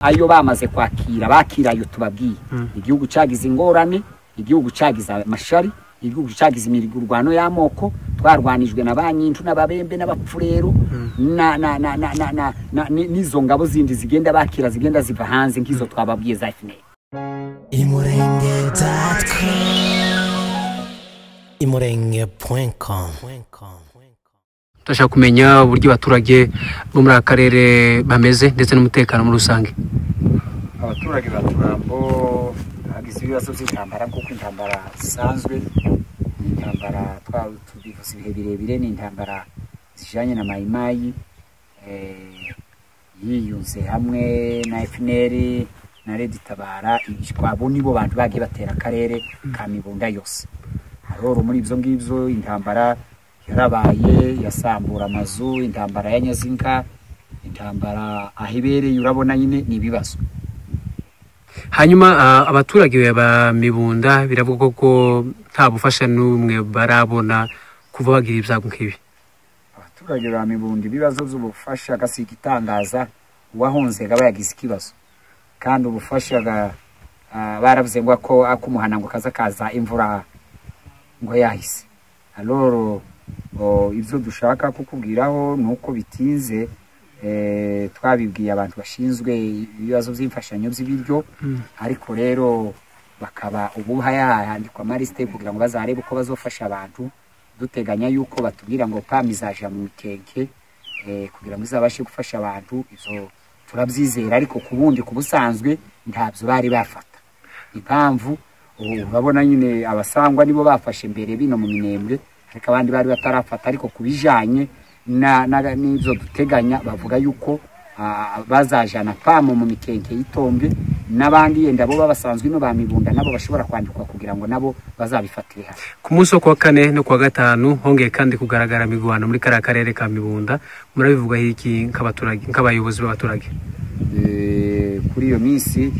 ayo bamaze kwakira bakira ayo tubabwiye igihugu cyagize ingorane igihugu cyagize amashari igihugu cyagize imirwano y'amoko twarwanijwe na ba nyinshi n'ababembe n'abapfurero na- na- na- na- na- na- na- ni- n'izo ngabo zindi zigenda bakira zigenda ziva hanze nk'izo twababwiye za fpr imurenge dot com imurenge point com turashaka kumenya uburyo abaturage bo muri aka karere bameze ndetse n'umutekano muri rusange abaturage ba turambo bagize ibibazo by'intambara kuko intambara zisanzwe ni intambara twa- tubivuze ibihe birebire ni intambara zijyanye na mayimayi eh, yiyunze hamwe na fpr na redi tabara abo nibo bantu bagiye batera akarere ka mibunda yose aroro muri ibyo ngibyo intambara yarabaye yasambura amazu intambara ya nyazinka intambara aho ibereye urabona nyine ni ibibazo hanyuma ah, abaturage ba mibunda biravuga ko nta bufasha n'umwe barabona kuva bagira ibyago nk'ibi abaturage ba mibundi ibibazo by'ubufasha agasiga itangaza uwahunze aba yagize ikibazo kandi ubufasha ga- ah, baravuze ngo ako akumuhana ngo kaza kaza imvura ngo yahise aloro o, ibyo dushaka kukubwiraho ni uko bitinze eh, twabibwiye abantu bashinzwe ibibazo by'imfashanyo by'ibiryo ariko rero bakaba ubu handikwa amarisite kugira ngo bazarebe uko bazofasha abantu duteganya yuko batubwira ngo pam izaja mu mikeke eh, kugira ngo izabashe gufasha abantu izo turabyizera ariko ku bundi ku busanzwe ntabyo bari bafata impamvu ubu urabona nyine abasangwa nibo bafashe mbere bino mu minembwe ariko abandi bari batarafata ariko ku bijanye na- na- n'ibyo duteganya bavuga yuko ah, bazajana pamu mu mikeke y'itombe n'abandi yenda bo babasanzwe ino bamibunda nabo bashobora kwandikwa kugira ngo nabo bazabifatire hafi ku munsi wo kuwa kane no kuwa gatanu hongeye kandi kugaragara imigwano muri kariya karere ka mibunda murabivugaho iki nk'abaturage nk'abayobozi b'abaturage Eh, kuri iyo minsi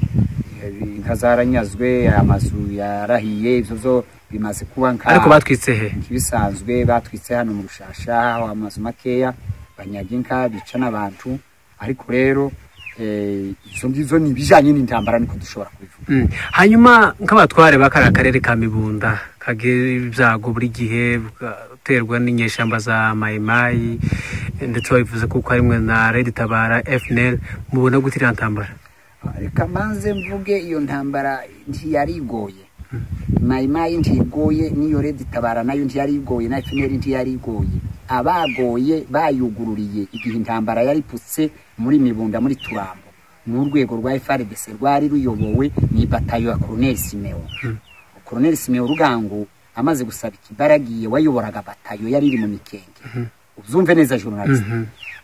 eh, inka zaranyazwe amazu yarahiye ibyo byo bimaze kuba nka ariko batwitse he ibisanzwe batwitse hano mu rushasha aho amazu makeya banyaga inka bica n'abantu ariko rero eh, izo ngizo ni ibijyanye n'intambara niko dushobora kubivuga Mm. hanyuma nk'abatware ba kariya karere ka mibunda kagira ibyago buri gihe bugaterwa n'inyeshyamba za mayimayi ndetse babivuze kuko harimwe na redi tabara fnl mubona gute iriya ntambara reka manze mvuge iyo ntambara ntiyari igoye mayimayi ntigoye n'iyo redi tabara nayo ntiyari igoye na fpr ntiyari igoye abagoye bayugururiye igihe intambara yari iputse muri mibunda muri turambo ni urwego rwa frdc rwari ruyobowe ni batayo ya colonel simewo colonel simewo rugango amaze gusaba ikibaragiye wayoboraga batayo yari iri mu mikenge ubyumve neza journaliste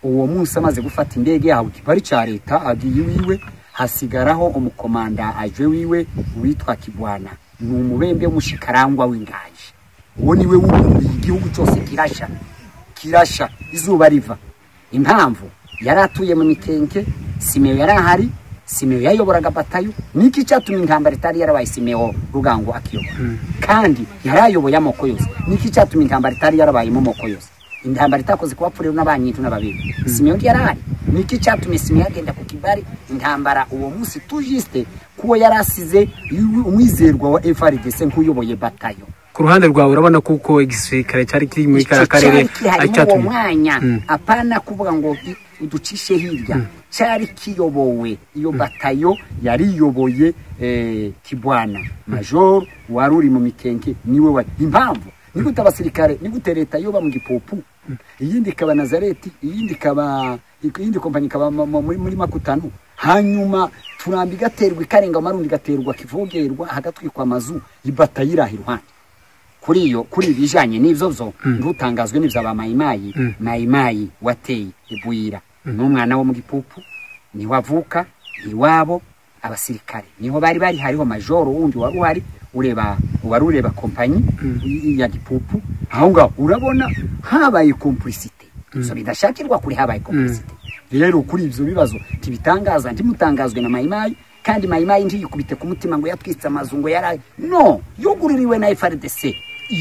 uwo munsi amaze gufata indege yahawe ikipari cya leta agiye iwiwe hasigaraho umukomanda aje wiwe witwa kigwana ni umubembe w'umushikarangwa w'ingaje uwo niwe wuburiye igihugu cyose kirashya kirashya izuba riva impamvu yari atuye mu mikenke simeyo yari ahari simeyo yayoboraga batayo niki cyatumye intambara itari yarabaye simeyo rugango akiyobora kandi yari ayoboye amoko yose niki cyatumye intambara itari yarabaye mu moko yose intambara itakoze ku bapfurewe n'abanyintu n'ababiri simeyo yari ahari niki cyatumye simeyo agenda ku kibari intambara uwo munsi tujiste kuwo yari asize umwizerwa wa frdc nk'uyoboye batayo ku ruhande rwawe urabona kuko igisirikare cyari kiri muri kariya karere Icyo cyari kihari ari muri uwo cyatumye mwanya Mm. apana kuvuga ngo i- uducishe hirya cyari kiyobowe iyo batayo yariyoboye eh, kibwana major wari uri mu mikenke niwe wari impamvu ni gute abasirikare ni gute leta yoba mu gipupu iyindi ikaba nazareti iyindi ikaba iyindi kompanyi ikaba mu- mu- muri, muri makutano hanyuma turambi igaterwa ikarenga amarundi igaterwa kivogerwa hagatwikwa amazu ibatayo iraha iruhande kuri iyo kuri ibijanye n'ivyo byo ntutangazwe n'ivyo ba mayimayi mayimayi wateye ibuyira n'umwana wo mu gipupu niho avuka iwabo abasirikare niho bari bari hariho majoro wundi wari uhari ureba wari ureba kompanyi i- ya gipupu aho ngaho urabona habaye complicité so bidashakirwa kuri habaye complicité rero kuri ibyo bibazo ntibitangaza ntimutangazwe na mayimayi kandi mayimayi ntiyikubite ku mutima ngo yatwitse amazu ngo yari no yugururiwe na frdc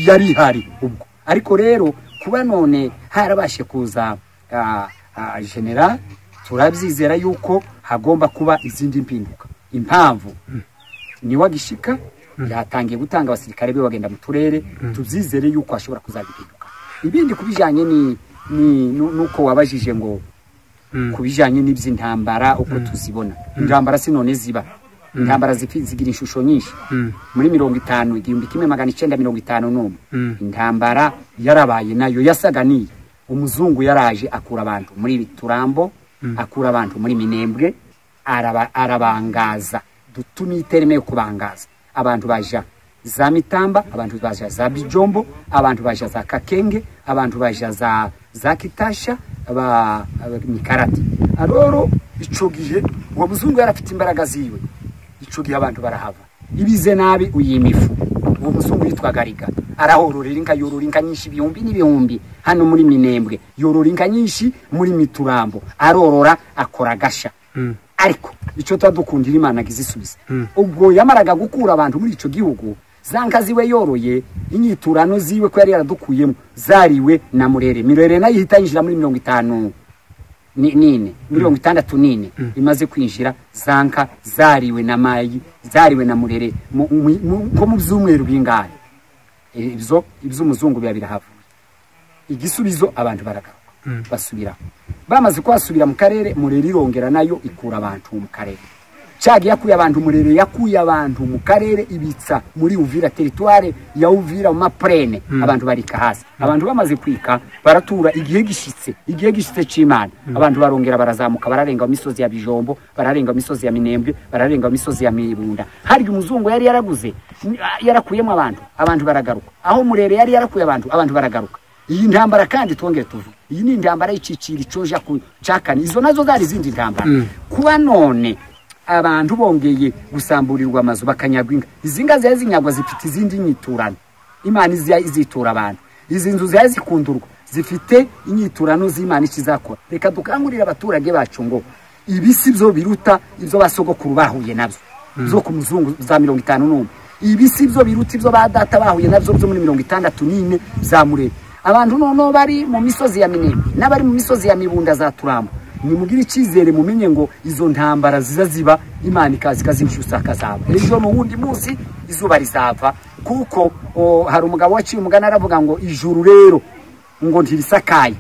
yari ihari ubwo ariko rero kuba none harabashe kuza ah, ah, general turabyizera yuko hagomba kuba izindi mpinduka impamvu niwagishika yatangiye gutanga abasirikare be bagenda mu turere tuzizere yuko hashobora kuzabihinduka ibindi ku bijyanye ni ni- nu- nuko wabajije ngo ku bijyanye n'iby'intambara uko tuzibona intambara si none ziba intambara zifi- zigira inshusho nyinshi muri mirongo itanu igihumbi kimwe magana icyenda mirongo itanu n'umwe Mm. intambara yarabaye nayo yasaga niyi umuzungu yaraje akura abantu muri turambo akura abantu muri minembwe araba- arabangaza dutume itereme yo kubangaza abantu baja za mitamba abantu baja za bijombo abantu baja za kakenge abantu baja za za kitasha ba aba- mikarati aroro ico gihe uwo muzungu yarafite imbaraga ziwe ico gihe abantu barahava ibize nabi uyimifu uwo muzungu yitwaga riga arahororera inka yorora inka nyinshi ibihumbi n'ibihumbi hano muri minembwe yorora inka nyinshi muri miturambo arorora akora agasha ariko icyo tuba dukundira imana ngo izisubize ubwo yamaraga gukura abantu muri icyo gihugu za nka ziwe yoroye inyiturano ziwe ko yari yaradukuyemo zariwe na murere mirere nayo ihita yinjira muri mirongo itanu ni- nine mirongo itandatu nine imaze kwinjira za nka zariwe na mayi zariwe na murere mu- mu- mu- nko mu byumweru bingahe Eh, ibyo iby'umuzungu biba birahavuye igisubizo abantu baragaruka basubira bamaze kuhasubira mu karere murere irongera nayo ikura abantu mu karere cagi yakuye abantu murere yakuye abantu mu karere ibitsa muri uvira teritware ya uvira mu maprene abantu barika hasi abantu bamaze kwika baratura igihe gishitse igihe gishitse c'imana abantu barongera barazamuka bararenga mu misozi ya bijombo bararenga mu misozi ya minembwe bararenga mu misozi ya mibunda harya umuzungu yari yaraguze ni- ah, yarakuyemo abantu abantu baragaruka aho murere yari yarakuye abantu abantu baragaruka iyi ntambara kandi twongere tuvuge iyi ni intambara y'iciciro icoja ku cakane izo nazo zari izindi ntambara kuba none abantu bongeye gusamburirwa amazu bakanyagwa inka izi nka zari zinyagwa zifite izindi nyiturano imana izi- izitura abantu izi nzu zari zikundurwa zifite inyiturano z'imana ikizakora reka dukangurire abaturage bacu ngo ibi si byo biruta ibyo basogokuru bahuye nabyo byo ku muzungu za mirongo itanu n'umwe ibi si byo biruta ibyo ba data bahuye nabyo byo muri mirongo itandatu n'ine za murebe abantu noneho bari mu misozi ya minembwe n'abari mu misozi ya mibunda za turambo nimugire icyizere mumenye ngo izo ntambara ziza ziba imana ikaza ikazimushyusa akazaba ejo mu wundi munsi izuba rizava kuko o, hari umugabo waciye umugani aravuga ngo ijuru rero ngo ntirisakaye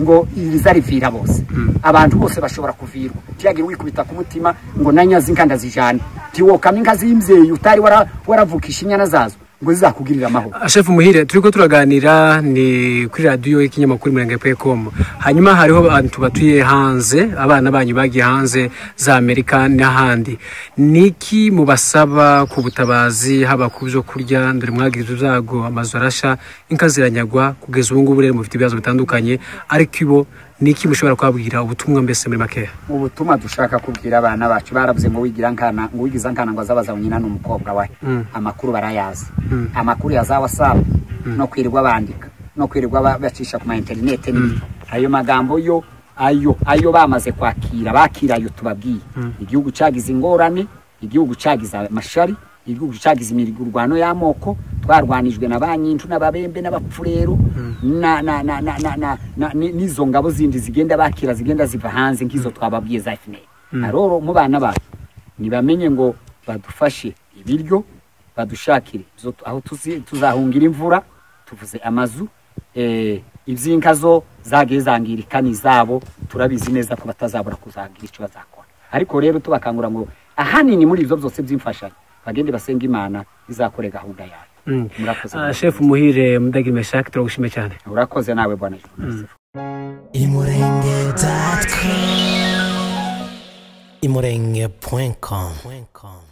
ngo iriza rivira bose abantu bose bashobora kuvirwa ntiyagire wikubita ku mutima ngo na nyazi inka ndazijana ntiwokamo inka z'imbyeyi utari wara- waravukisha inyana zazo ngo zizakugirire amahoro shefu muhire turi ko turaganira ni kuri radiyo y'ikinyamakuru mirenge pekomu hanyuma hariho abantu batuye hanze abana banyu bagiye hanze za amerika n'ahandi niki mubasaba ku butabazi haba ku byo kurya dore mwagize ibyago amazu arasha inka ziranyagwa kugeza ubu ngubu rero mufite ibibazo bitandukanye ariko ibo niki mushobora kwabwira ubutumwa mbese muri makeya ubutumwa dushaka kubwira abana bacu baravuze ngo wigira nkana ngo wigiza nkana ngo azabaza nyina n'umukobwa we amakuru barayazi amakuru ya za wasapu no kwirirwa bandika no kwirirwa ba- bacisha ku ma interinete n'ibindi ayo magambo yo ayo ayo bamaze kwakira bakira ayo tubabwiye igihugu cyagize ingorane igihugu cyagize amashari igihugu cyagize imirwano y'amoko twarwanijwe na ba nyincu n'ababembe n'abapfurero na- na- na- na- na- na- na- ni- n'izo ngabo zindi zigenda bakira zigenda ziva hanze nk'izo twababwiye za fnl aroro mu bana bacu ntibamenye ngo badufashe ibiryo badushakire izo tu- aho tuzi- tuzahungira imvura tuvuze amazu eh, iby'inka zo zagiye zangirika ni izabo turabizi neza ko batazabura kuzagira icyo bazakora ariko rero tubakangura ngo ahanini muri ibyo byose by'imfashanyo bagende basenga imana izakore gahunda yayo murakoze shefu muhire mudagiri meshake turagushime cyane urakoze nawe bwana journalist imurenge.com imurenge.com